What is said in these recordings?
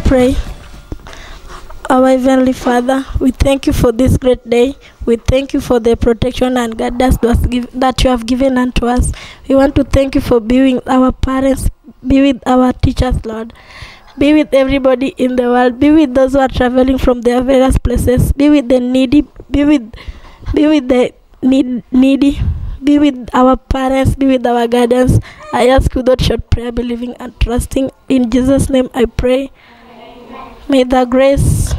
pray. Our Heavenly Father, we thank you for this great day. We thank you for the protection and guidance that give- that you have given unto us. We want to thank you for being with our parents, be with our teachers, Lord. Be with everybody in the world. Be with those who are traveling from their various places. Be with the needy. Be with, be with the need, needy. Be with our parents. Be with our guardians. I ask you without short prayer, believing and trusting. In Jesus' name I pray. May the grace,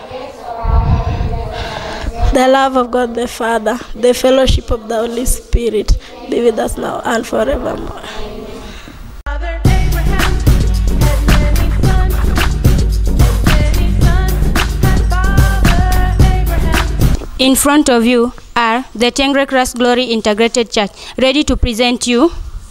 the love of God the Father, the fellowship of the Holy Spirit be with us now and forevermore. Father Abraham had many sons, many sons had Father Abraham. In front of you are the Tengre Christ Glory Integrated Church, ready to present you.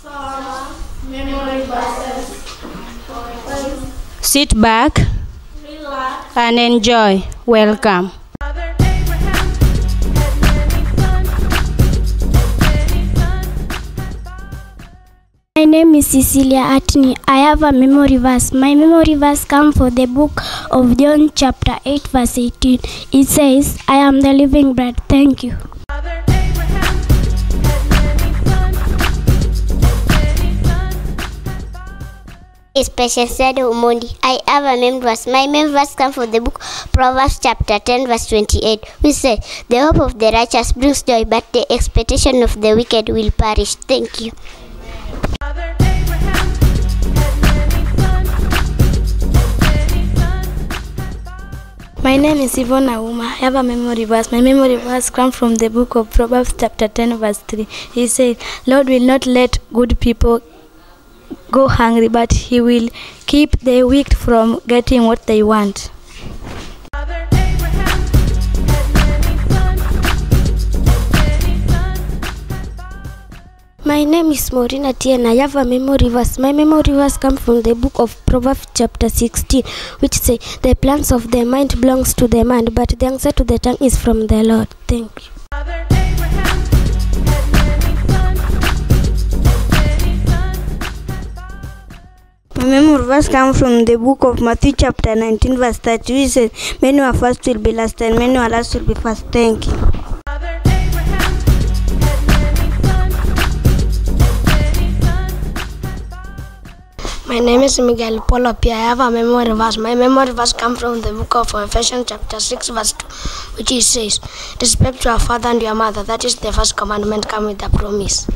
Sit back and enjoy. Welcome. Father Abraham had many sons, many sons had Father. My name is Cecilia Atney. I have a memory verse. My memory verse comes from the book of John, chapter 8, verse 18. It says, I am the living bread. Thank you. Father Abraham had many sons, many sons had Father. Special said Umondi. I have a memory verse. My memory verse comes from the book Proverbs chapter 10 verse 28 which says, The hope of the righteous brings joy but the expectation of the wicked will perish. Thank you. Father Abraham had many sons, many sons had Father. My name is Yvonne Auma. I have a memory verse. My memory verse comes from the book of Proverbs, chapter 10, verse 3. He says, Lord will not let good people go hungry, but He will keep the weak from getting what they want. Father Abraham had many sons, many sons had Father. My name is Morina Tien. I have a memory verse. My memory verse comes from the book of Proverbs chapter 16, which say, The plans of the mind belongs to the man, but the answer to the tongue is from the Lord. Thank you. Father Abraham had many sons, many sons had Father. My memory verse comes from the book of Matthew chapter 19 verse 30 which says, Many are first will be last and many are last will be first. Thank you. Father Abraham had many sons, many sons had Father. My name is Miguel Polo Pia. I have a memory verse. My memory verse comes from the book of Ephesians chapter 6 verse 2, which it says, Respect your father and your mother. That is the first commandment come with a promise.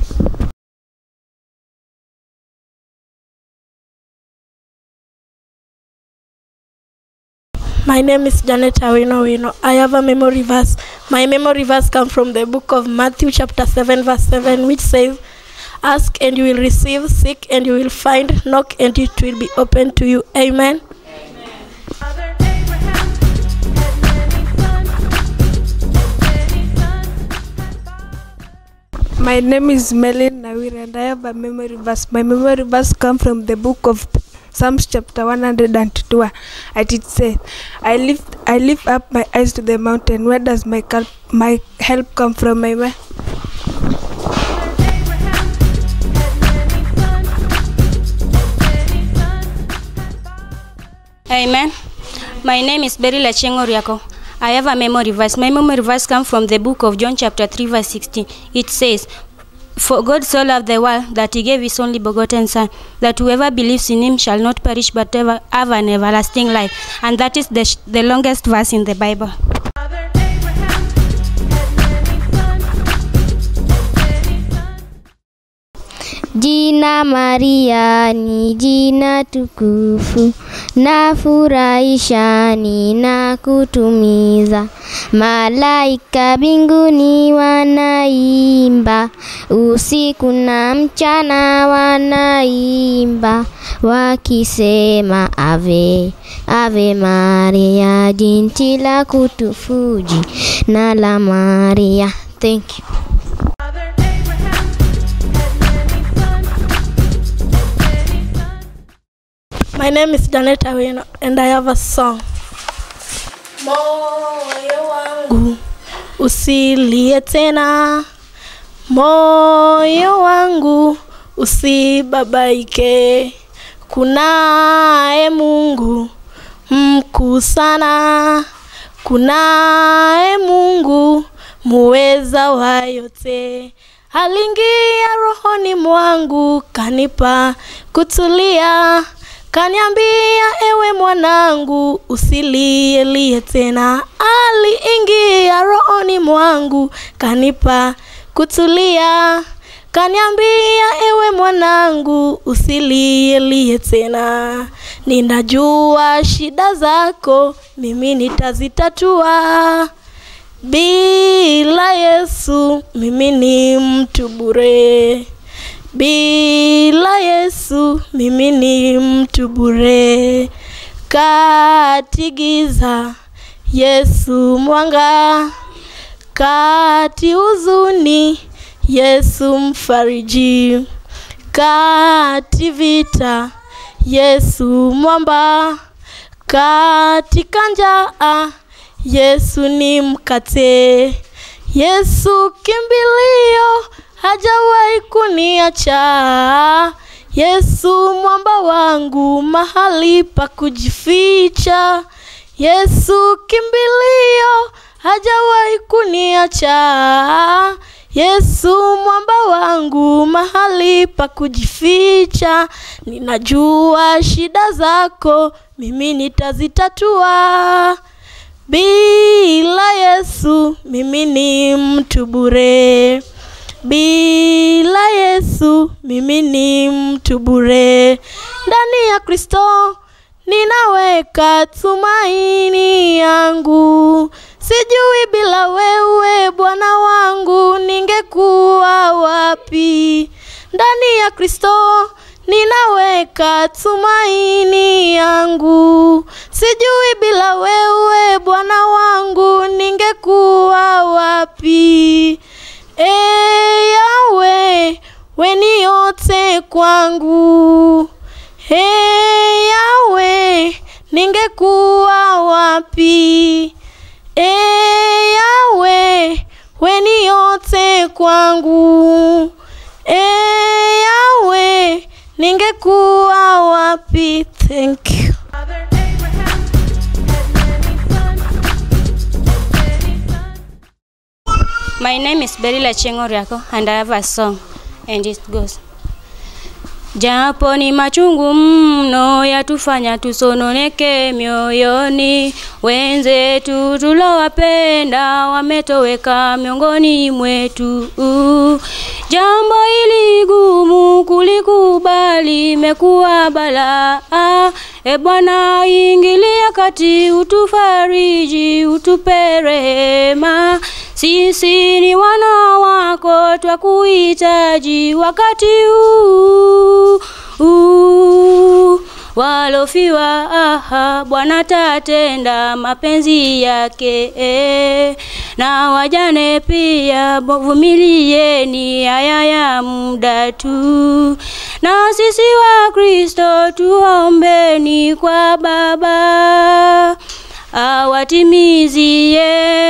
My name is Janet Awino Wino. I have a memory verse. My memory verse comes from the book of Matthew, chapter 7, verse 7, which says, Ask and you will receive, seek and you will find, knock and it will be open to you. Amen. Father Abraham had many sons, many sons had Father. My name is Melin Nawir and I have a memory verse. My memory verse comes from the book of Psalms chapter 102 and it says, I lift I lift up my eyes to the mountain. Where does my help, my help come from? My ma- Amen. My name is Beryl Achengo Riako. I have a memory verse. My memory verse comes from the book of John, chapter 3, verse 16. It says, For God so loved the world that he gave his only begotten Son, that whoever believes in him shall not perish but ever have an everlasting life. And that is the, sh- the longest verse in the Bible. Father Abraham had many sons, many sons Jina Maria ni jina tukufu, na furahisha ni na kutumiza. Malaika binguni wanaimba, usiku na mchana wanaimba, wakisema ave ave Maria, jinsi la kutufuji na la Maria. Thank you. Father Abraham had many sons, many sons My name is Janet Awino and I have a song. Moyo wangu usilie tena, moyo wangu usibabaike, kunaye Mungu mkuu sana. Kunaye Mungu muweza wa yote, aliingia rohoni mwangu, kanipa kutulia, kaniambia ewe mwanangu, usilielie tena. Aliingia rohoni mwangu, kanipa kutulia, kaniambia ewe mwanangu, usilielie tena. Ninajua shida zako, mimi nitazitatua. Bila Yesu mimi ni mtu bure. Bila Yesu mimi ni mtu bure. Kati giza Yesu mwanga, kati huzuni Yesu mfariji, kati vita Yesu mwamba, katika njaa Yesu ni mkate. Yesu kimbilio, hajawahi kuniacha. Yesu mwamba wangu, mahali pa kujificha. Yesu kimbilio, hajawahi kuniacha. Yesu mwamba wangu, mahali pa kujificha. Ninajua shida zako, mimi nitazitatua. Bila Yesu mimi ni mtu bure. Bila Yesu mimi ni mtu bure. Ndani ya Kristo ninaweka tumaini yangu. Sijui bila wewe Bwana wangu ningekuwa wapi. Ndani ya Kristo ninaweka tumaini yangu. Sijui bila wewe Bwana wangu ningekuwa wapi. E Yawe, we ni yote kwangu. E Yawe, ningekuwa wapi? E Yawe, we ni yote kwangu. E Yawe, ningekuwa wapi? Thank you. Father Abraham had many sons, and many sons. My name is Berila Chengoriako and I have a song and it goes. Japo ni machungu mno yatufanya tusononeke mioyoni, wenzetu tulowapenda wametoweka miongoni mwetu. Jambo hili gumu kulikubali imekuwa balaa. E Bwana, ingilia kati, utufariji, utupe rehema. Sisi ni wana wako, twakuhitaji wakati huu huu. Walofiwa aha, Bwana tatenda mapenzi yake eh. na wajane pia, bo- vumilieni haya ya muda tu, na sisi wa Kristo tuombeni kwa Baba awatimizie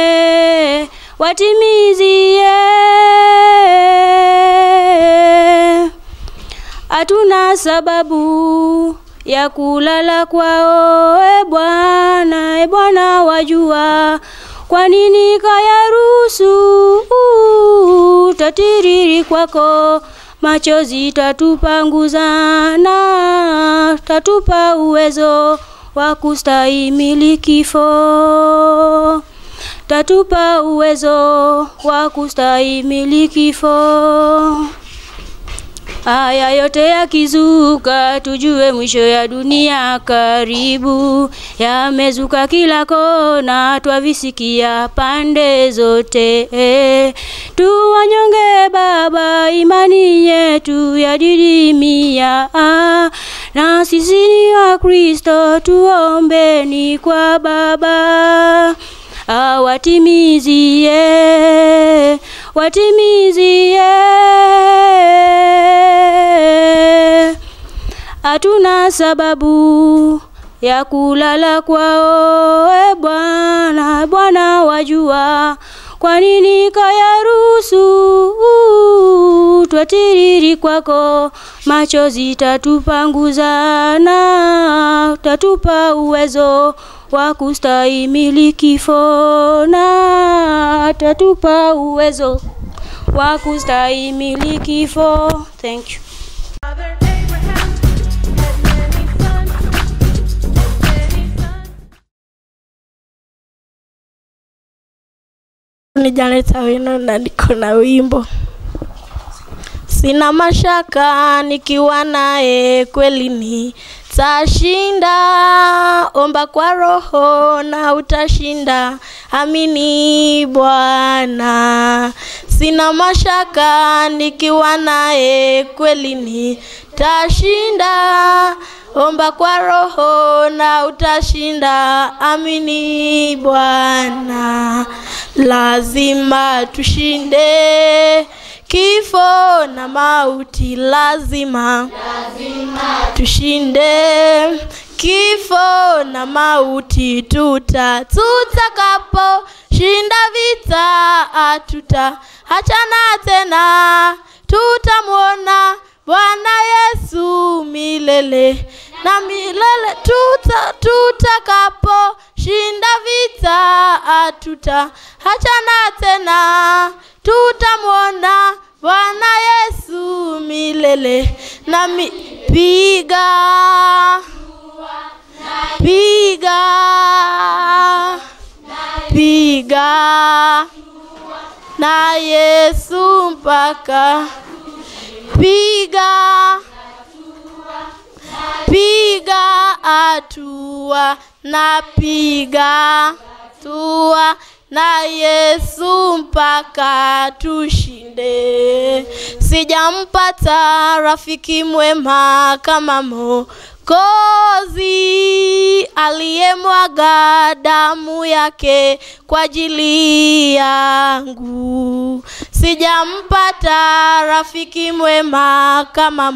watimizie hatuna sababu ya kulala kwao, e Bwana, e Bwana wajua kwa nini kayaruhusu tatiriri kwako machozi tatupanguza na tatupa uwezo wa kustahimili kifo tatupa uwezo wa kustahimili kifo. Haya yote yakizuka, tujue mwisho ya dunia karibu. Yamezuka kila kona, twavisikia pande zote. Tuwanyonge Baba, imani yetu yadidimia. Na sisi ni wa Kristo, tuombeni kwa Baba awatimizie watimizie hatuna sababu ya kulala kwao e Bwana Bwana wajua kwa nini kayaruhusu twatiriri kwako machozi tatupanguzana tatupa uwezo wa kustahimili kifo na tatupa uwezo wa kustahimili kifo thank you Father Abraham had many sons, and many sons. ni Janet Awino na niko na wimbo. Sina mashaka nikiwa naye kweli ni tashinda, omba kwa roho na utashinda, amini Bwana. Sina mashaka nikiwa naye kweli ni tashinda, omba kwa roho na utashinda, amini Bwana. Lazima tushinde kifo na mauti, lazima, lazima tushinde kifo na mauti, tuta tutakapo shinda vita, atuta hachana tena, tutamwona Bwana Yesu milele na milele, tuta tutakapo shinda vita, atuta hachana tena, tutamwona Bwana Yesu milele na mi, piga piga piga na Yesu mpaka piga piga atua na piga tua na Yesu mpaka tushinde. Sijampata rafiki mwema kama Mwokozi aliyemwaga damu yake kwa ajili yangu. Sijampata rafiki mwema kama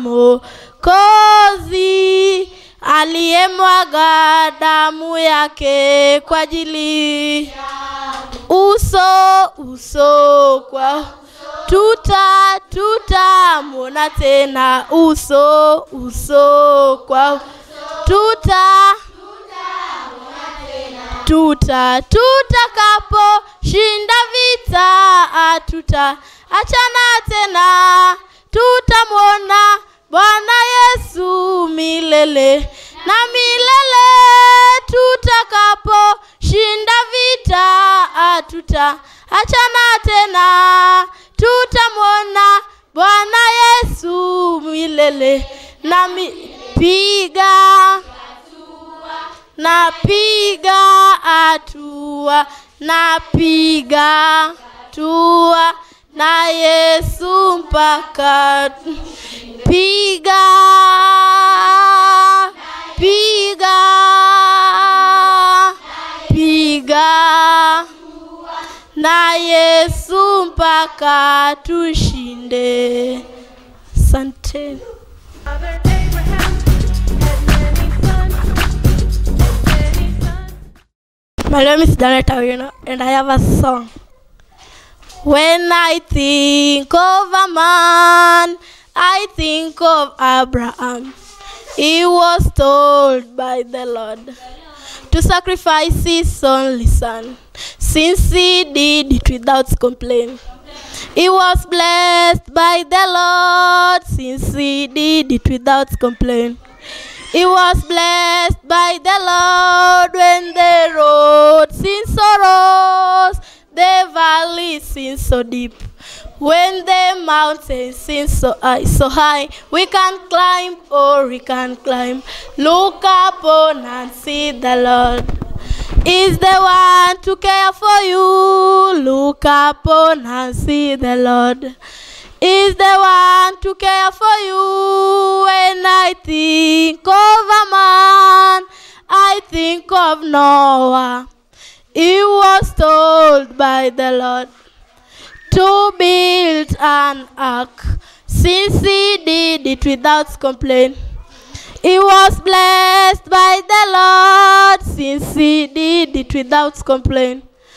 Mwokozi aliyemwaga damu yake kwa ajili uso uso kwa tuta tutamwona tena uso uso kwa tuta tuta tutakapo shinda vita atuta achana tena tutamwona Bwana Yesu milele na milele tutakapo shinda vita atuta achana tena tutamwona Bwana Yesu milele na mi, piga napiga atua napiga tua na Yesu mpaka piga piga piga na Yesu mpaka tushinde. Asante. Father Abraham had many sons, and many sons. My name is Janet Awino, and I have a song. When I think of a man, I think of Abraham. He was told by the Lord to sacrifice his only son, since he did it without complaint. He was blessed by the Lord, since he did it without complaint. He was blessed by the Lord when the road seemed so rose, the valley seemed so deep. When the mountains seem so high, so high, we can climb or we can climb. Look upon and see the Lord is the one to care for you. Look upon and see the Lord is the one to care for you. When I think of a man, I think of Noah. He was told by the Lord to build an ark, since he did it without complaint. He was blessed by the Lord, since he did it without complaint.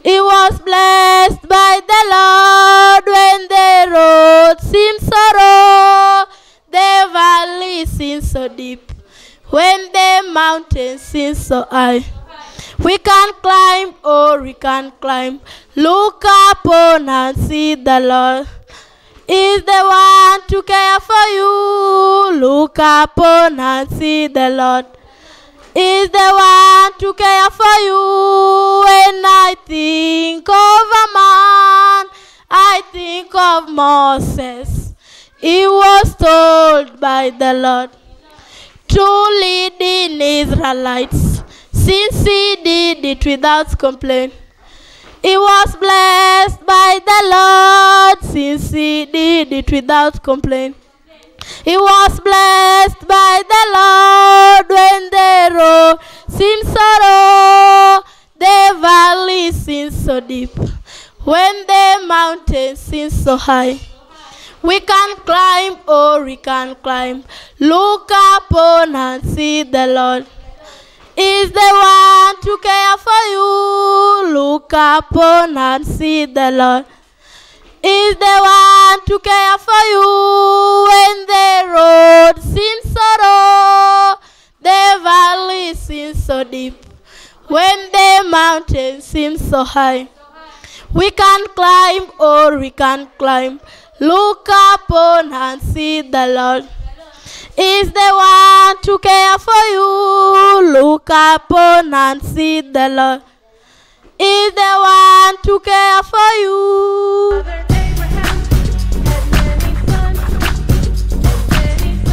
He was blessed by the Lord when the road seemed so rough, the valley seemed so deep, when the mountain seemed so high. We can climb, or we can climb. Look upon and see the Lord is the one to care for you. Look upon and see the Lord is the one to care for you. When I think of a man, I think of Moses. He was told by the Lord to lead in Israelites, since he did it without complaint. He was blessed by the Lord, since he did it without complaint. He was blessed by the Lord when the road seemed so low, the valley seemed so deep, when the mountain seems so high. We can climb, or we can climb. Look upon and see the Lord is the one to care for you. Look upon and see the Lord is the one to care for you when the road seems so low, the valley seems so deep, when the mountain seems so high. We can climb, or we can climb. Look upon and see the Lord is the one to care for you. Look upon and see the Lord is the one to care for you. Father Abraham had many sons, and many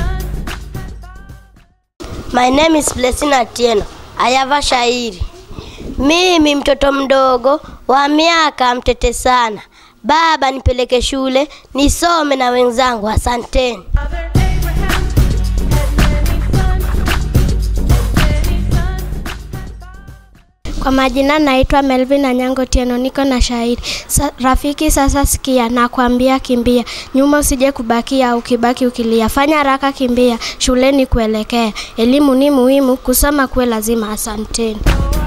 sons. My name is Blessing Atieno. I have a shairi. Mimi mtoto mdogo wa miaka mtete sana. Baba nipeleke shule nisome na wenzangu. Asanteni. Father Abraham had many sons, and many sons. Kwa majina naitwa Melvin Anyango Tieno, niko na shairi Sa, rafiki sasa sikia, nakwambia kimbia, nyuma usije kubakia, ukibaki ukilia, fanya haraka kimbia, shuleni kuelekea, elimu ni muhimu, kusoma kuwe lazima. Asanteni. Oh,